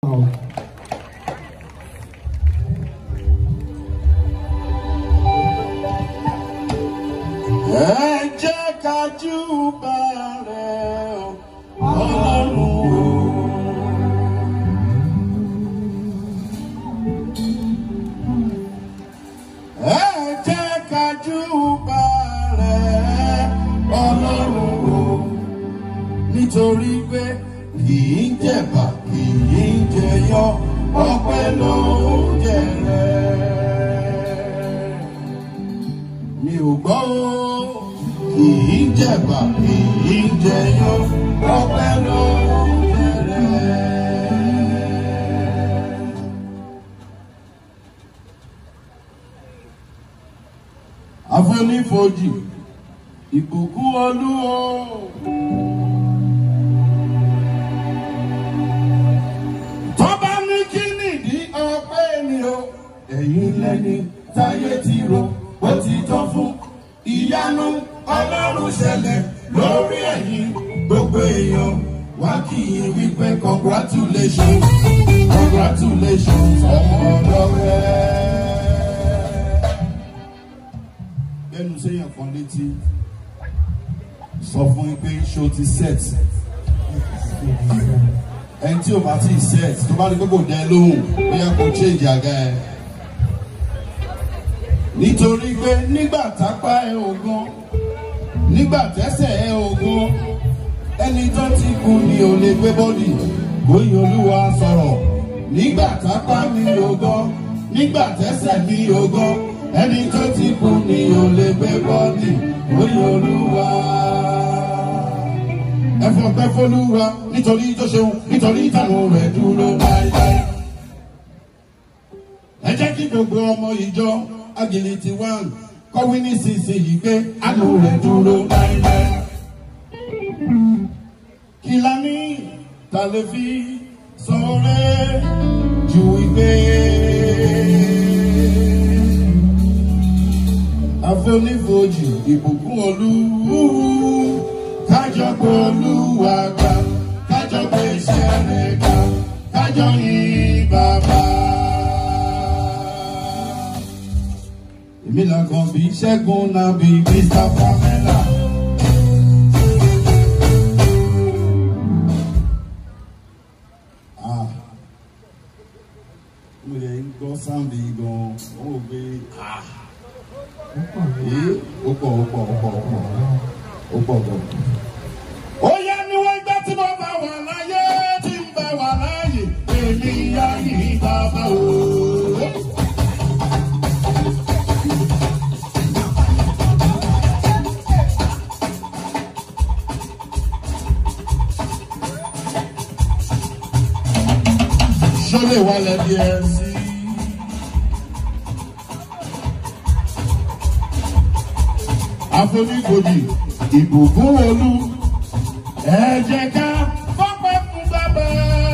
Ẹ jẹ́ ká júbà rẹ̀ Ọlọ́run. Ẹ jẹ́ ká júbà rẹ̀ Ọlọ́run. Nítorí pé kì í jẹ̀bà kì í jẹyọ ọpẹ́ ló ń jẹrẹ. Mi ò gbọ́ o, kì í jẹ̀bà kì í jẹyọ ọpẹ́ ló ń jẹrẹ. Àfonífojì ìbùkún olúwo. Tọ́ba ní kí nìdí ọpẹ́ ni o. Ẹ̀yin lẹ́ni táyé ti ro ó ti tán fún. Ìyanu Ọlọ́run ṣẹlẹ̀ lórí ẹ̀yin gbogbo èèyàn. Wá kí yín wípé congratulations congratulations ọmọ ọ̀dọ́ rẹ̀. Bẹ́ẹ̀ni sẹ́yìn kan létí sọ fún yín pé ṣó ti set ẹni tí o bá ti set tó bá ní pé kò dẹ lóhùn bóyá kò change àga ẹ. nítorí pé nígbà tápá ẹ ògan nígbà tẹ́sẹ̀ ẹ ògan ẹni tó ti kú ni ò lè gbé bọ́dì bóyá olúwa sọ̀rọ̀ nígbà tápá mi ògan nígbà tẹ́sẹ̀ mi ògan ẹni tó ti kú ni ò lè gbé bọ́dì bóyá olúwa ẹfọ pẹ fọlúwa nítorí tó ṣeun nítorí ìtànù rẹ̀ dúró láéláé. ẹ jẹ́ kí gbogbo ọmọ ìjọ agility one kọ́wé nísinsìnyí pé àánú rẹ̀ dúró láéláé. kí la ní ta lè fi sọ̀rẹ́ ju ìgbé. àfonífojì ìbùkún olú kájọ pé olúwa ga kájọ pé iṣẹ́ rẹ̀ ga kájọ yìn bàbá. èmi làkàn bí ṣẹ́gun náà bí mr pamela. Ah, mo lè ń gbọ́ sáǹdì gan-an ó wò pé ah, ee, ó pọ̀ ó pọ̀ ó pọ̀ ó pọ̀ ó pọ̀ gan. Ó yá ni wọ́n gbá tí mo bá wà láyé tí ń bá wà láàyè èmi yá yìí bàbá o. Ṣọlẹ̀ wà lẹ́bi ẹ̀ sí. Àfonífojì ìbùkún olú ẹ jẹ́ ká fọ́pẹ́ fún bàbá.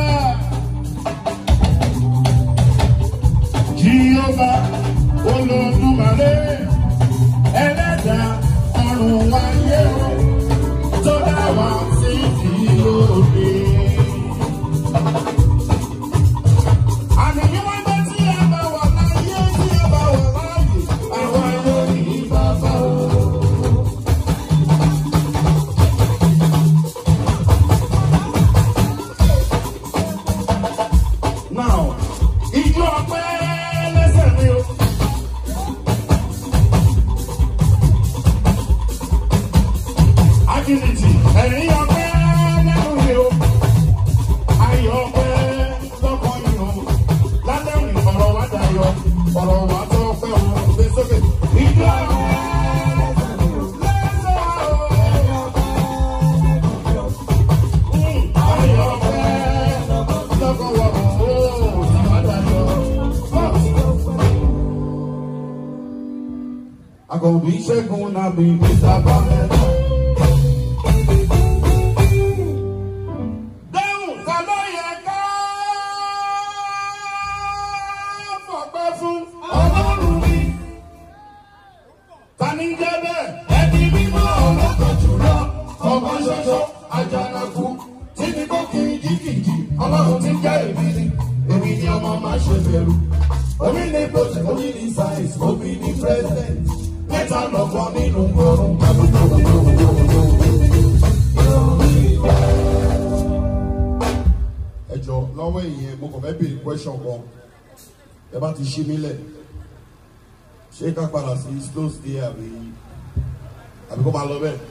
Jíọ́bà olódùmarè ẹlẹ́dà ọ̀run wáyé o tó dá wa sí ìlóde. Àní bí wọ́n gbé tí ẹ bá wà láyé tí ẹ bá wà láàyè àwa yóò ní bàbá o. Now, ijó ọpẹ́ lẹ́sẹ̀ mi o. Agility, ẹ̀rín ọpẹ́ lẹ́nu mi o. Ayọ̀ ọpẹ́ lọ́kàn mi o. Lálẹ́ òní ọ̀rọ̀ wa dayọ̀, ọ̀rọ̀ wa tó pẹ́ o. Gbé sókè. Ijó ọpẹ́ lẹ́sẹ̀ o. Ayọ̀ ọpẹ́ lọ́kàn wa o. Ìwà dayọ̀. Àkànbí ṣẹ́gun náà bí Mr. Pamela. Dáhùn ta ló yẹ ká fọpẹ́ fún Ọlọ́run mi. Ta ni jẹ́ bẹ́ẹ̀? Ẹni mímọ́ ọlọ́kọ̀ jùlọ. Ọmọ ṣoṣo àjànàkú tí ní kó kìí jí kìí jí. Ọlọ́run ti jẹ́ èmi ni. bẹ̀rù. Omi ní project, omi ní science, omi ní president. Mẹ́ta lọ́kọ̀ nínú ọ̀run. ẹ jọ lọ́wọ́ ìyẹn mo kàn fẹ́ béèrè question kan ẹ bá ti ṣí mi lẹ̀ ṣé ká padà sí slow stay àbí àbí kó máa lọ bẹ́ẹ̀.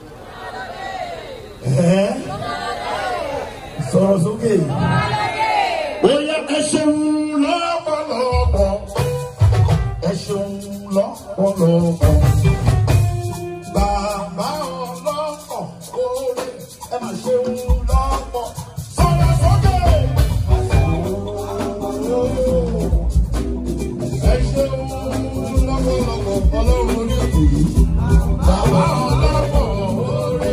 Ẹ̀ẹ́ sọ̀rọ̀ sókè. Bóyá ẹ ṣeun lọ́pọ̀lọpọ̀. Ẹ ṣeun lọ́pọ̀lọpọ̀. Bàbá ọlọ́pọ̀ kórè ẹ máa ṣeun lọ́pọ̀. Sọ̀rọ̀ sókè. Ẹ ṣeun lọ́pọ̀lọpọ̀ ọlọ́run orí òkè yìí. Bàbá ọlọ́pọ̀ kórè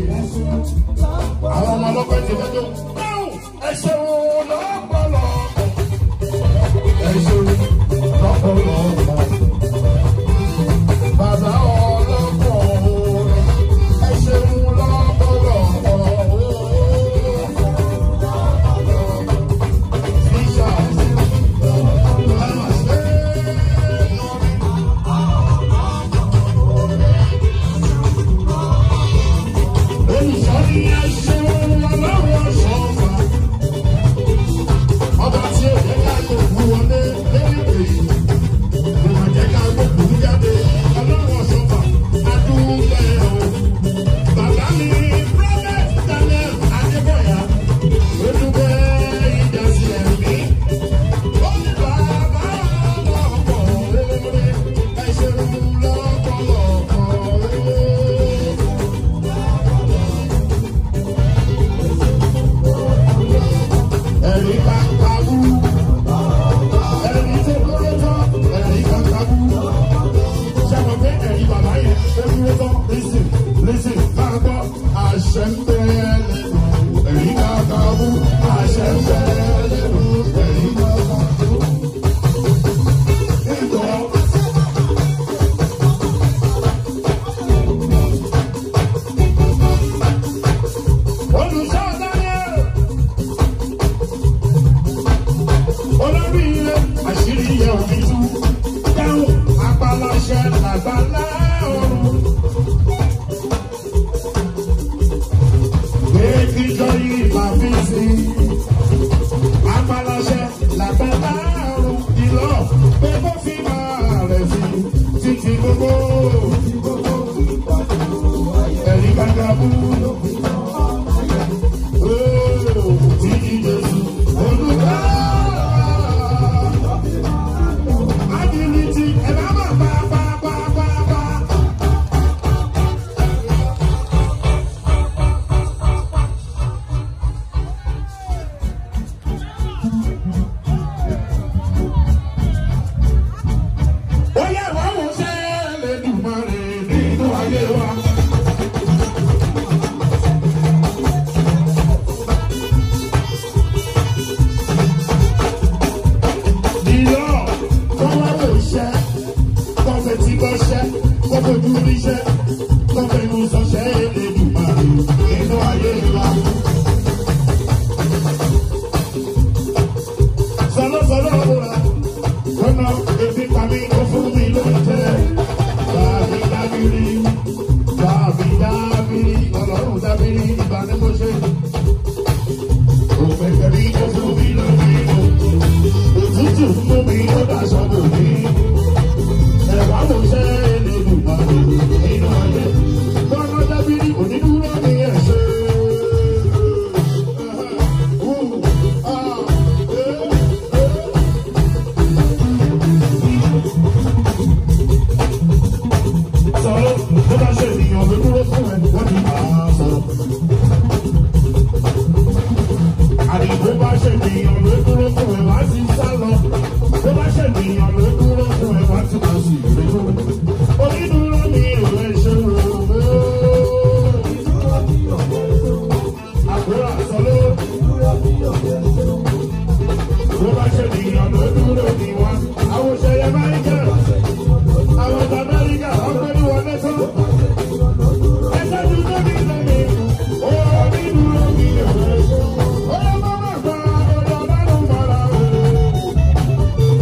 àwọn ọmọ ọlọ́pàá ti fẹjọ́ ẹ ṣeun lọ́pọ̀lọpọ̀ ẹ ṣeun lọ́pọ̀lọpọ̀ bàbá ọlọ́pọ̀ ẹ ṣeun lọ́pọ̀lọpọ̀ tíṣà ẹ má ṣe olùsọ́ni ẹ ṣeun ọlọ́run ọ̀ṣọ́fà ọba tí ó jẹ́ ká gbogbo wọlé lẹ́yìn èyí kò má jẹ́ ká gbogbo jáde ọlọ́run ọ̀ṣọ́fà adúlẹ̀ o. Bàbá mi Prophet Daniel Adébọ̀yà ló dúpẹ́ ìdásí ẹ̀mí. Ó ní bàbá ọlọ́pọ̀ rere ẹ ṣeun lọ́pọ̀lọpọ̀ rere. ẹ̀rí kankanú ẹ̀rí tó kéré tán ẹ̀rí kankanú ṣàkóso pé ẹ̀rí bàbá yẹn ó kéré tán lísìn lísìn máa gbọ́ àṣẹ ń bẹ lẹ́nu ẹ̀rí kankanú àṣẹ ń bẹ lẹ́nu ẹ̀rí kankanú. Ìgbọ́. Olùṣọ́ Daniel. olórí ilé àṣírí yẹ òbí tú dáhùn apaláṣẹ làgbàlá ọrùn. Èkìjọ yìí máa fi sí apaláṣẹ làgbàlá ọrùn ìlọ pé kó fi máa rẹ̀ sí títí gbogbo. Ẹ̀rí gbàgbà bú. Ooo, títí Jésù olùkọ́. Ability, ẹ bá máa pa pa pa pa pa. Ó yẹ wá wò ṣẹ́ lẹ́dùnmọ́rẹ́ nínú ayé wa. Ìyọ́ tó wá lè ṣẹ́, tó fẹ́ tí bọ́ ṣẹ́, tó fojú rí ṣẹ́, tó fẹ́ nu sọ́ṣẹ́ lẹ́dùnmọ́rẹ́ nínú ayé wa. Sọlọ́sọlọ́ ọ̀rọ̀ ọ̀nà ebi pàmí ó fún mi lóúnjẹ. Dàbí dábìrì, dàbí dábìrì, ọlọ́run dábìrì, ìgbà ni mo ṣe. Òpèpè mi ó fún mi lóúnjẹ. Òtútù mú mi ó daṣọ bò mí. Ẹ̀wá mo ṣe Elédùmarè nínú ayé. Bọ́lá dábìrì onídúró ní ẹ̀ṣẹ̀. Sọ̀rọ̀ bó bá ṣe ènìyàn ló dúró fún ẹ, wọ́n ní máa sọ̀rọ̀. Àdìgbò bá ṣe ènìyàn ló dúró fún ẹ, wá sí sá lọ. Bó bá ṣe ènìyàn ló dúró fún ẹ, wá sí máa sì rèé. Onídúró ni ìwé ṣe rò ó. Àbúrò àsọlé. Bó bá ṣe ènìyàn ló dúró ni wá. Àwọn òṣèré máa ń jẹ́. Àwọn ọ̀dọ́ Amẹ́ríkà wọ́n pẹ́ ní wọlé tán. Ẹsẹ̀ dúdú ní ìlànà ó ní dúró ní ìwé. Ó yẹ kó má gba ọ̀dọ̀ ọlọ́run mọ́ra o.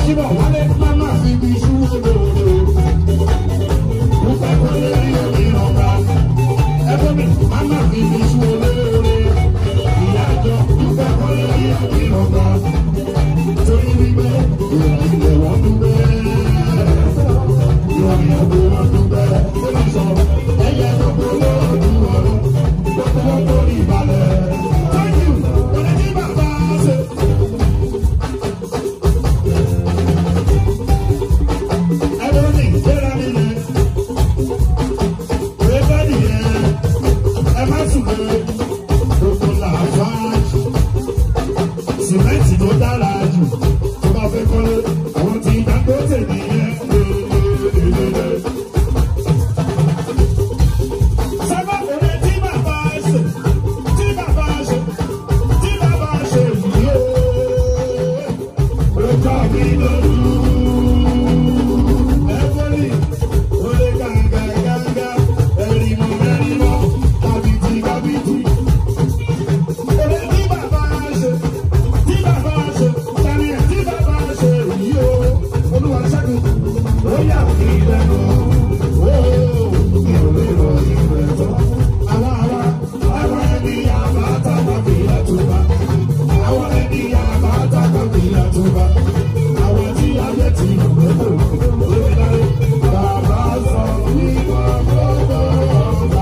Ajíbọ̀ wálé máma fi bí iṣu olóore. Dúpẹ́ kó lè rí omi ọ̀gá. Ẹgbẹ́ mi máma fi bí iṣu olóore. Ìyá àjọ dúpẹ́ kó lè rí omi ọ̀gá. Torí wípé ìrìn ilẹ̀ wọ́n dúpẹ́. Ìrìn àjò wọn dúpẹ́. Ó ní sọ ẹyẹ tó kó lóòdù ọ̀run. Gbogbo wọn kò rí ìbàlẹ̀. Thank you. Wọ́n ní bàbá ṣe. Ẹlẹ́ni ìgbéra nílẹ̀. Rẹ́bẹ́lì yẹn. Ẹ má sùn lé. Gbogbo làbájì. Sìmẹ́ǹtì ló dára jù. Tó bá fẹ́ kọ́lé. Àwọn tí Dangote nìyẹn. Sábà kọ́lé tí bàbá ṣe. Tí bàbá ṣe. Tí bàbá ṣe yìí ó. Ó jọ mí lójú. Everybody, ole ganga ganga, erimo erimo, kabiti kabiti. Ole tí bàbá ṣe, tí bàbá ṣe, tani ẹ̀ tí bàbá ṣe yìí o. Olúwa ṣẹ́gun, ó yà mí lẹ́nu. Ó mi ò lè rọ ìwé tán. Àwa àwa, àwa ẹni àbá tàbá bí àtúbà. Àwa ẹni àbá tàbá bí àtúbà. Àwa tí a yẹ ti rò lóko lórí láyé. Bàbá sọ nígbà gbogbo ọ̀gá.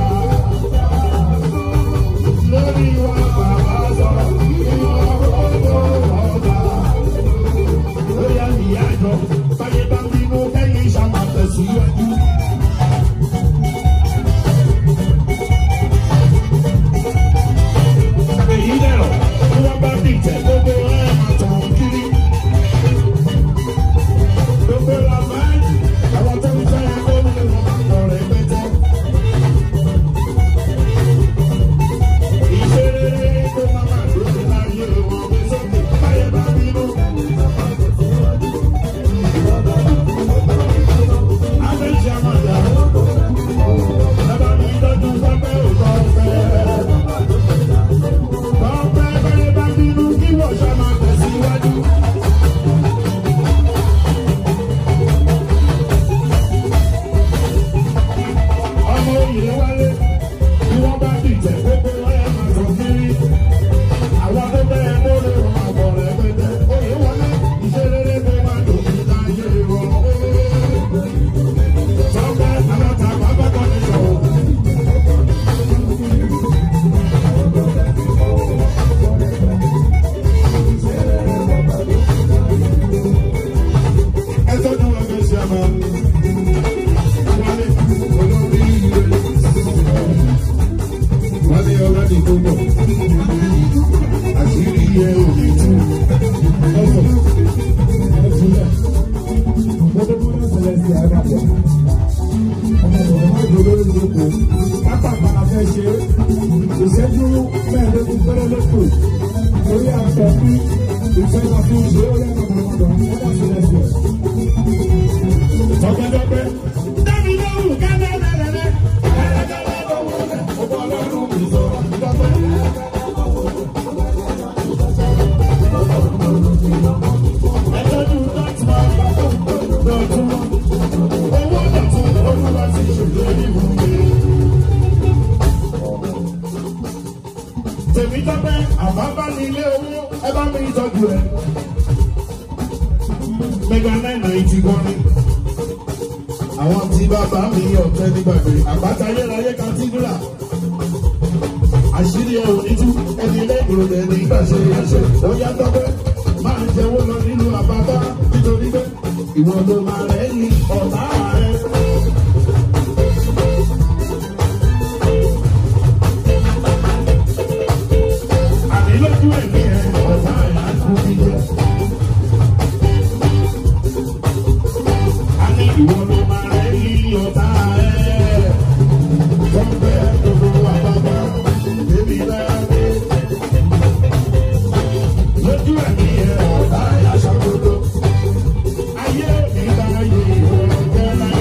Lórí wa bàbá sọ nígbà gbogbo ọ̀gá. Lórí àmì àjọ, báyé bá ń bínú kẹ́yìn ṣàmà tẹ̀síwájú. Èyí dẹ̀rọ̀, bí wọ́n bá dìtẹ̀ gbogbo ẹ̀ máa tàn kiri. Gbogbo la máa ń jì, àwọn tó ń fẹ́ ẹ kó lè wọ́n máa lọ rẹ̀ pẹ́tẹ́. Ìṣeré kó má má lóde láyé wọn gbé sókè, báyé bá bínú. Abẹ́ ìṣe àmàjà, bàbá mi tọ́jú pápẹ́ òkò ọ̀fẹ́. Ọ̀pẹ́ báyé bá bínú kí wọ́n ṣá máa tẹ̀síwájú. ọmọ òyìnbó wálé bí wọ́n bá dìtẹ̀ gbogbo ọ̀yà máa tọ̀ kiri. àwọn tó bẹ́ẹ̀ lórí wọn máa bọ̀ rẹ̀ pẹ́tẹ́. òye wọlé iṣẹ́ rere tó máa dùn ní láyé wọn. sọ́kẹ́ aláta bàbá kan ní sọ̀rọ̀. ẹ tọ́jú ọgbẹ́ ṣe àmọ́ wálé olórí ilé wálé ọlọ́dún tó bọ̀ àṣírí ẹ ò ní tú ọ̀sọ̀ ẹ̀fúnlẹ̀ mọ́tòmọ́tò ṣẹlẹ̀ sí àgbàjá ọmọ ìwọ̀n máa dúró lórí ìlú pápákọ̀ afẹ́ ṣe ìṣẹ́jú mẹ́ẹ̀ẹ́dógún péré lóko lórí àṣẹ bí ìṣẹ́jú fún ìṣe ó lẹ́nu ọmọdé ẹ̀dá sílẹ̀ sí ẹ̀. Ọ̀gẹ́dọ̀gbẹ́. Dábì lóhùn kẹ́lẹ́lẹ́lẹ́lẹ́. Kẹ́lẹ́kẹ́lẹ́ lọ́wọ́ rẹ̀. Ọgbọ́n ọlọ́run kì í sọ̀rọ̀ dọ́gbẹ́. Ẹ̀tọ́jú dọ́tìmọ̀ dọ̀tún. Owó dọ̀tún olúwa ti ṣèlérí ìwúwe. Tèmi dọ́gbẹ́ àbábá ní ilé owó ẹ bá mi tọ́jú rẹ̀. Mega nine ninety one àwọn tí bàbá mi ọ̀tẹ́ nígbàgbé àpáta ayérayé kàtídúrà àṣírí ẹ̀ ò ní tú ẹni lẹ́gbẹ̀rún rẹ̀ ní ìgbàṣẹ ìyàṣẹ ó yá tọ́pẹ́ máa ń jẹ́wọ́ lọ nínú àbábá nítorí pé ìwọ ló máa rẹ̀ ní ọ̀tá rẹ̀. àní lójú ẹ̀mí ẹ̀ ọ̀tá ẹ̀ á kú bí jẹ́. a ní ìwọ ló máa rẹ̀ ní ọ̀tá ẹ̀. Tọ́pẹ́ gbogbo àbábá débi láyé. Lójú ẹ̀mí ẹ̀ ọ̀tá ẹ̀ aṣàkóso. Ayé mi bá yẹ ìwọ jẹ́ láyé.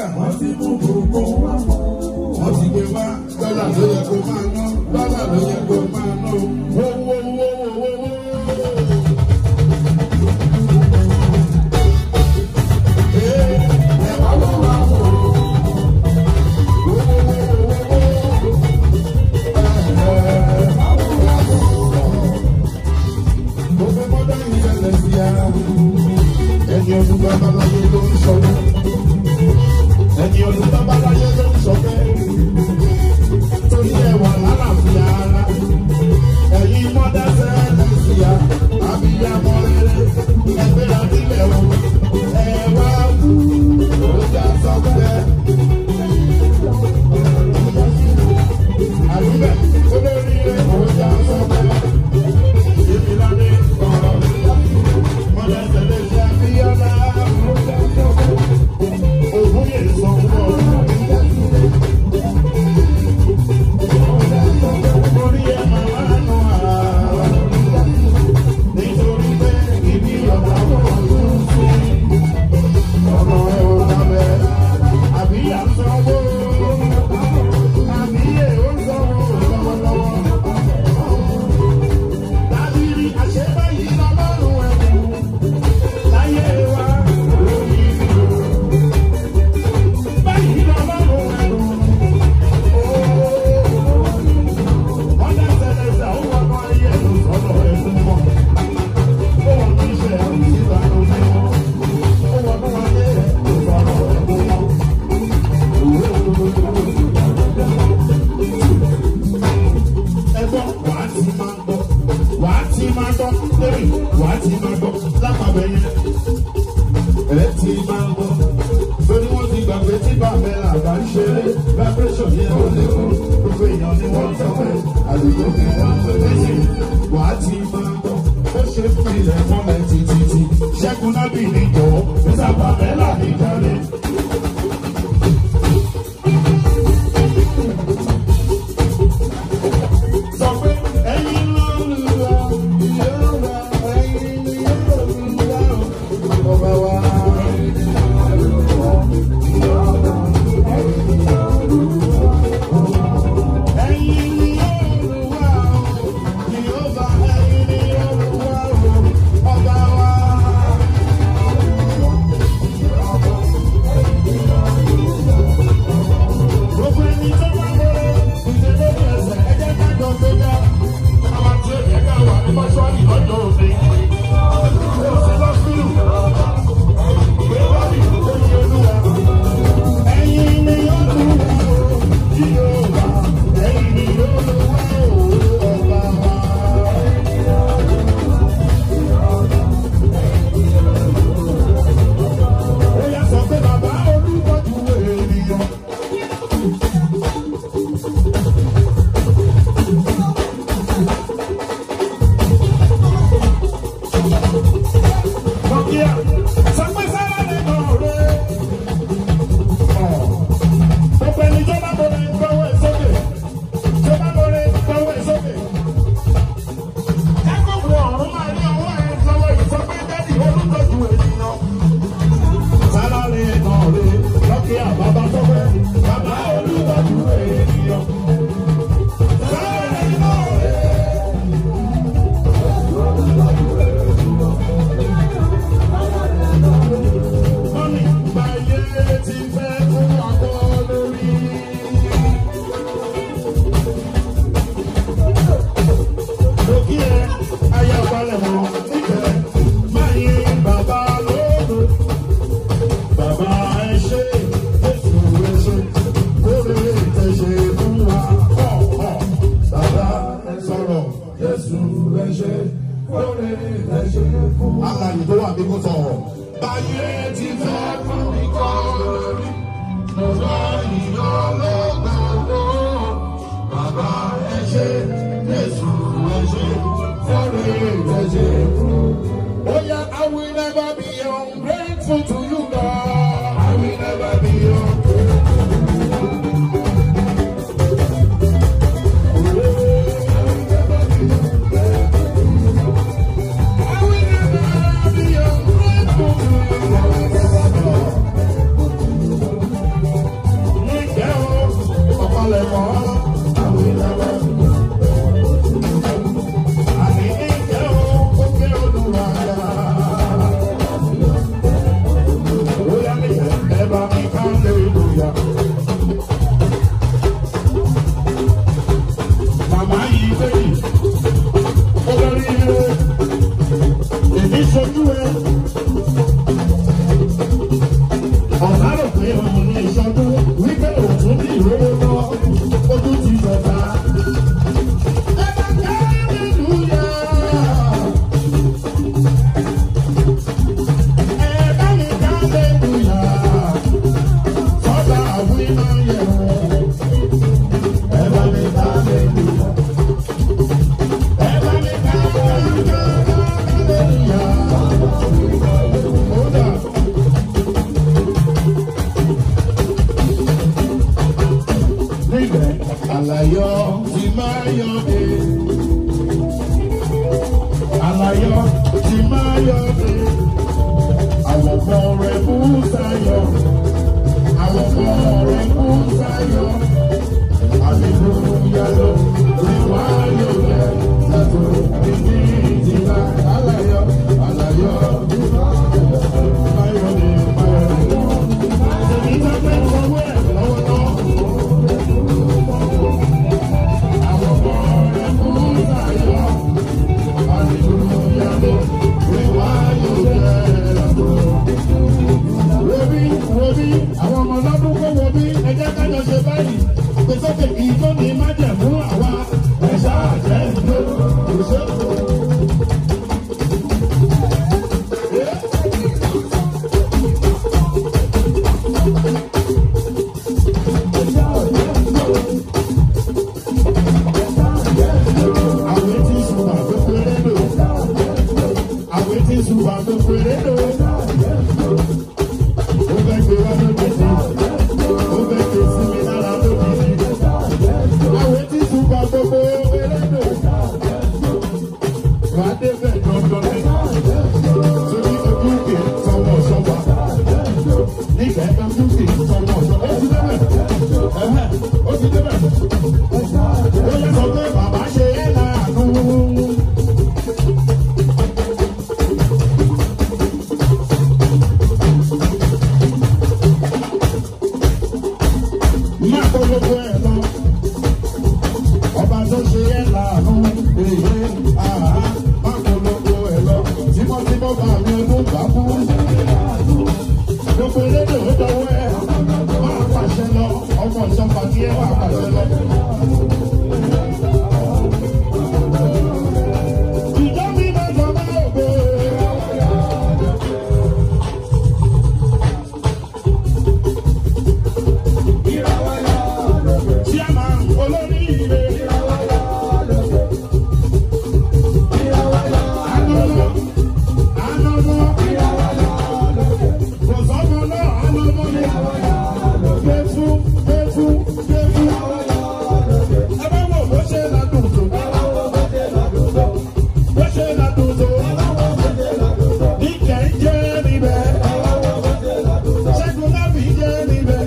wọ́n ti mú gbogbo wa mọ́. wọ́n ti gbé wá dọ́là ló yẹ kó máa ná dọ́là ló yẹ kó máa ná wó wó wó wó wó wó. Ee, ẹ wá wá wá wò ó. Wó wó wó wó wó wó. Ẹ ẹ wá wá wá wò ó. Mo fẹ́ mọ́tò ìṣẹ̀lẹ̀ sí ara ẹni ọdún babaláyé ló ń sọ bẹ́ẹ̀ ẹni ọdún babaláyé ló ń sọ bẹ́ẹ̀ torí ẹwà lálàáfíà ara ẹ̀yin mọ́dá sẹ́lẹ̀ síya àbíyamọ rere ẹgbẹ́ àdílẹ̀ o ẹ wá wù ó já sọ bẹ́ẹ̀. àdúgbẹ̀ olórí rẹ̀ ó já sọ bẹ́ẹ̀. ìbílẹ̀ ọ̀rọ̀ mọ́dá sẹ́lẹ̀ sí àbíyamọ ògùn yẹn sọ fún ọ. Orí ẹ̀ máa wá nù àrà. Nítorí pé ibi ọ̀gá pọ̀ ló ń sí. Ọ̀nà ẹ̀ ò dábẹ́. Àbí à ń sanwó. Àbí ẹ̀ ò ń sanwó lọ́wọ́lọ́wọ́. Dábìrì àṣebáyé lọ́lọ́run ẹ̀kú. Láyé wa lórí ìlú. Báyìí lọ́lọ́run ẹ̀kú. Ọjà tẹ̀lẹ̀sẹ̀ ó wọ́n mọ́ ayé ẹ̀rù sọ́dọ̀ ẹ̀kú mọ́. Ó wọ́n ní iṣẹ́ ẹ̀rù síta lórí wọn. Ó wọ́n mọ́ ayé ẹ̀rù sọ́dọ̀ ẹ̀kú mọ́. Ẹgbọ́n wàá ti máa gbọ́, wàá ti máa gbọ́, lórí wàá ti máa gbọ́ lápapẹ̀ yẹn. Ẹ ti máa gbọ́, lórí wọ́n ti gbàgbé tí bàbá ẹ̀ àgbà ń ṣeré, vibration yẹn ó lé kó, gbogbo èèyàn ni wọ́n sọ pé àlùkò ni wọ́n pè méjì. Wàá ti máa gbọ́, ó ṣe fún ilẹ̀ mọ́lẹ̀ títí. Ṣẹ́gun nábì ní jọ̀wọ́, Mr. Pamela ní jáde. Sọ pé ẹ̀yin lọ́lùwà, Yorùbá, ẹ̀yin ni Yorùbá, ọba wa. Ẹ̀yin ni Yorùbá, Yorùbá, ẹ̀yin ni Yorùbá, ọba wa. mi ò ní ìṣọdún wípé òtún bí ìrówó lọ ojú ti dọ̀ta. ẹ bá ká nínú yá. ẹ bá mi ká nínú yá. sọ́dà àwìn náà yẹ̀ wọ́n. ẹ bá mi ká nínú yá. ẹ bá mi ká nínú yá. Hold up. níbẹ̀ àlàyọ́ ti máa yọ dé. àlàyọ́ ti máa yọ dé. àwọn ọmọ rẹ̀ kú sáyọ. àwọn ọmọ rẹ̀ kú sáyọ. àlejòyà lọ rí wá yọ rẹ̀ látò ìdí ìdílà. àlàyọ́ àlàyọ́ ti máa yọ dé. máa yọ dé. èmi tó fẹ́ fọwọ́ ẹ̀ lọ́wọ́lọ́wọ́. àwọn ọmọ lọ́dún kó wo bí ẹjẹ́ kájọ ṣe báyìí gbèsòkè kì í tó ní májẹ̀mú àwa ẹ̀ṣá àjẹ́ ìjọ òṣèlú. Àwọn etí sùn wà tó péré lò. Àwọn etí sùn wà tó péré lò. Ó fẹ́ gbé wá lóde sí. Ó fẹ́ gbé sí mi lára lóde sí. Àwọn etí sùn wà gbogbo péré lò. Wà á débẹ̀ dandan ní. Sórí ojú kè sọmọ sọmọ. Nígbà ẹ̀ka ojú kè sọmọ sọmọ. Ó ti débẹ̀. Ẹ̀hẹ́, Ó ti débẹ̀. Ó yẹ sọ pé bàbá ṣe é láàánú. Má polówó ẹ̀ lọ. Ọba tó ṣe é láàánú. Èyí àhá má polówó ẹ̀ lọ. Tímọ́tímọ́ bá mi ọdún bá kú. Gbogbo elédè ó dọwọ́ ẹ̀. Máa pàṣẹ lọ. Ọmọ ìjọba tí ẹ wà pàṣẹ lọ. Ìjọ mi máa jọ bá ògbó. Chairman olóríire. Anọ́nọ́, anọ́nọ́. Kò sọ́mọ náà, anọ́nọ́ ni. Gbẹ̀fú, gbẹ̀fú, gbẹ̀fú. Ẹ bá wò bó ṣe ládùn tó. Bó ṣe ládùn tó. Níkẹ́ ń jẹ́ níbẹ̀. Ṣẹ́gun lábì jẹ́ níbẹ̀.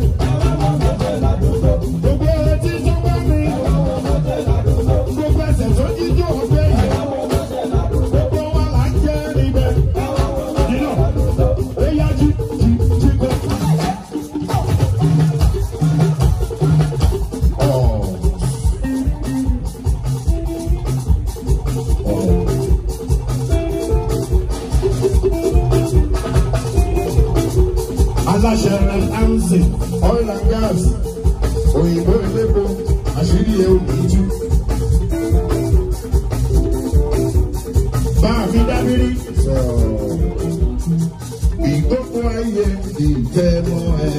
Gbogbo etí tó bá mi. Gbogbo ẹsẹ̀ tó jíjó ọgbẹ́ yìí. Gbogbo wa là ń jẹ́ níbẹ̀. Nínú, ó yá jí jí jí gbé. aláṣẹ rẹ anzi oil and gas òyìnbó elépo àṣírí ẹ ò ní jú. bá a fi dábìrì ìgbókun ayé ìtẹnu ẹ.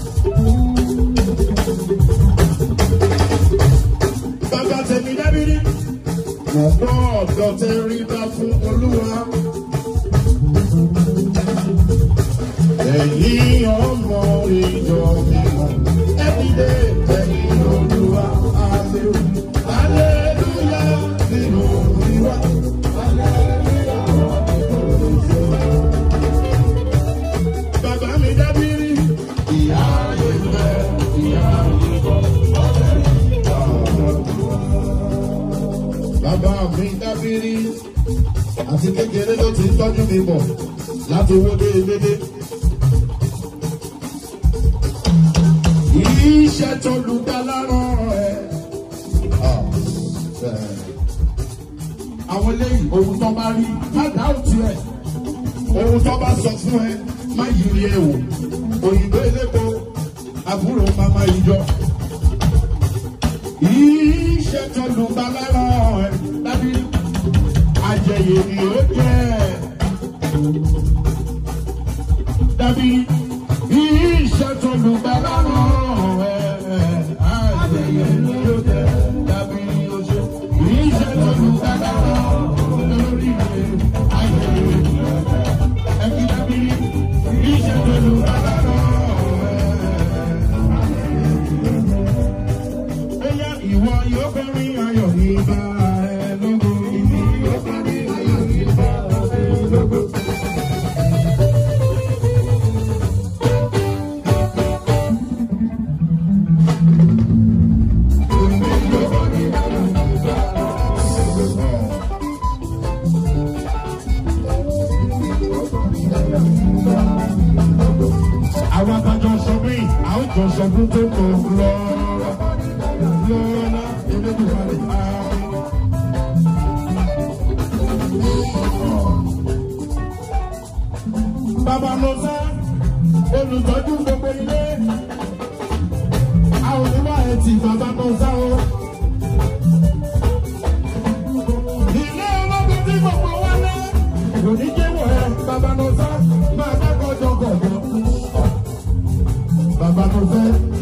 bàbá tẹ̀mí dábìrì mo gbọ́ ọ̀dọ́ tẹ rí bá fún olúwa. Ẹ̀yin ọmọ ìjọ mímọ́, ẹ̀dídé ẹ̀yin olúwa, aleluya nínú ìwà. Bàbá mi dábìrì, ìyá ìfẹ́, ìyá ìbọn. Bàbá mi dábìrì, àti kékeré ló ti tọ́jú mi bọ̀ láti owó dé dédé. Iṣẹ́ tó lùgbàlà rán ẹ. Àwọn eléyìí ohun tó bá rí má dá òtún ẹ̀. Ohun tó bá sọ fún ẹ má yiri ẹ wò. Òyìnbó elépo àbúrò màmá ìjọ. Iṣẹ́ tó lù bá lára ẹ̀ dábí àjẹyè ni ó jẹ́. Dábí iṣẹ́ tó lù bá lára ẹ̀ àjẹyè ni ó jẹ́. Dábí oṣù iṣẹ́ tó lù bá lára lórí rẹ̀ àjẹyè ni ó jẹ́. Ẹbí dábí iṣẹ́ tó lù bá lára ẹ̀. Bóyá ìwọ yóò fẹ́ rí ayọ̀ ní bá ẹ lógo. Ìwọ yóò fẹ́ rí ayọ̀ ní bá ẹ lógo. Àwọn àtàjọ sọ pé àwọn jọ sọ fún tó kò lọ. Lọ́lá Elédùmarè àmín. Bàbá Mọ́sá, olùtọ́jú gbogbo ilé. A ò ní wá ẹtì bàbá Mọ́sá o. Ilé ológun tí gbogbo wa lé. Kò ní jẹ́ wọ̀ ẹ́ bàbá Mọ́sá máa dákọ̀ jọgọ̀gọ̀. Bàbá Mọ́sá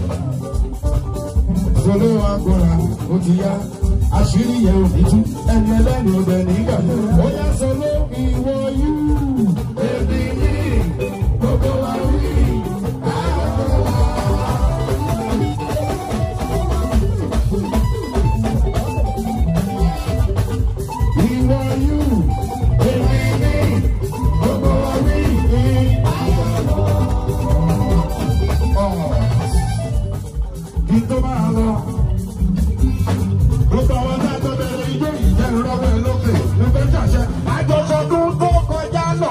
sọlé wa gbọ́ra ó ti yá àṣírí yẹn ò ní tú ẹni ẹlẹ́ni ọbẹ̀ nígbà ó yá sọlé ìwọ yú. Èmi ní gbogbo wa wí. Ìwọ yú. Èmi ní gbogbo wa wí. Ọ̀ kí tó máa lọ. Gbogbo àwọn tá a tó bẹ̀rẹ̀ ijó ìjẹun lọ́wọ́ ẹ lókè ló fẹ́ ṣàṣẹ. Àjọṣọdún tó kọjá lọ.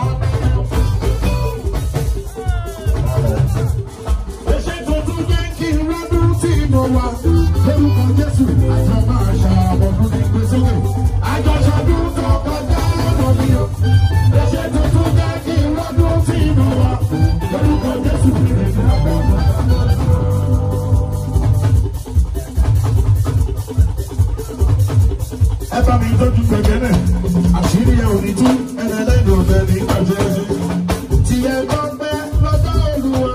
Èṣe tuntun jẹ́ kí n rọ́dún tí mo wà. Lórúkọ Jésù, àjọ máa ṣàbọ̀dún ní gbé sókè. Àjọṣọdún tó kọjá lọ mi o. Èṣe tuntun jẹ́ kí n rọ́dún tí mo wà. Lórúkọ Jésù, èmi àbọ̀dún. ẹ bá mi tọ́jú gbẹ̀gẹ́lẹ̀ àṣírí ẹ ò ní tú ẹnẹ lẹ́nu ọ̀bẹ ní ìgbàjẹ́ ẹsẹ̀ tí ẹ bá pẹ́ lọ́jọ́ olúwa.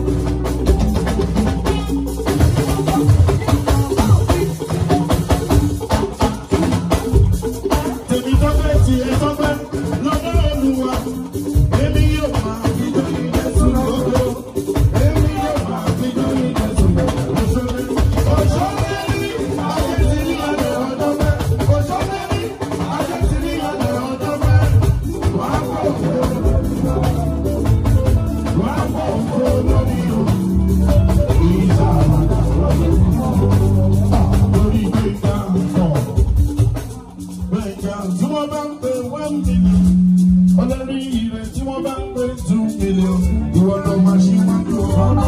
tèmi tọ́pẹ́ tí ẹ tọ́pẹ́ lọ́jọ́ olúwa. èmi yóò máa fi jọ ìjẹ́sùn lógo. èmi yóò máa fi jọ ìjẹ́sùn lógo. òṣèré òṣèré ní ayé ti ní ọ̀dọ̀ ọ̀dọ́ mẹ́. òṣèré ní ayé ti ní ọ̀dọ̀ ọ̀dọ́ mẹ́. wàá pọ̀ òfò wàá pọ̀ òfò lórí o. ìjà lórí gbẹ̀ngà pọ̀ gbẹ̀ngà tí wọ́n bá ń pè one million olórí ire tí wọ́n bá ń pè two million ìwọ ló máa ṣe wọ́n tó ọ̀rọ̀.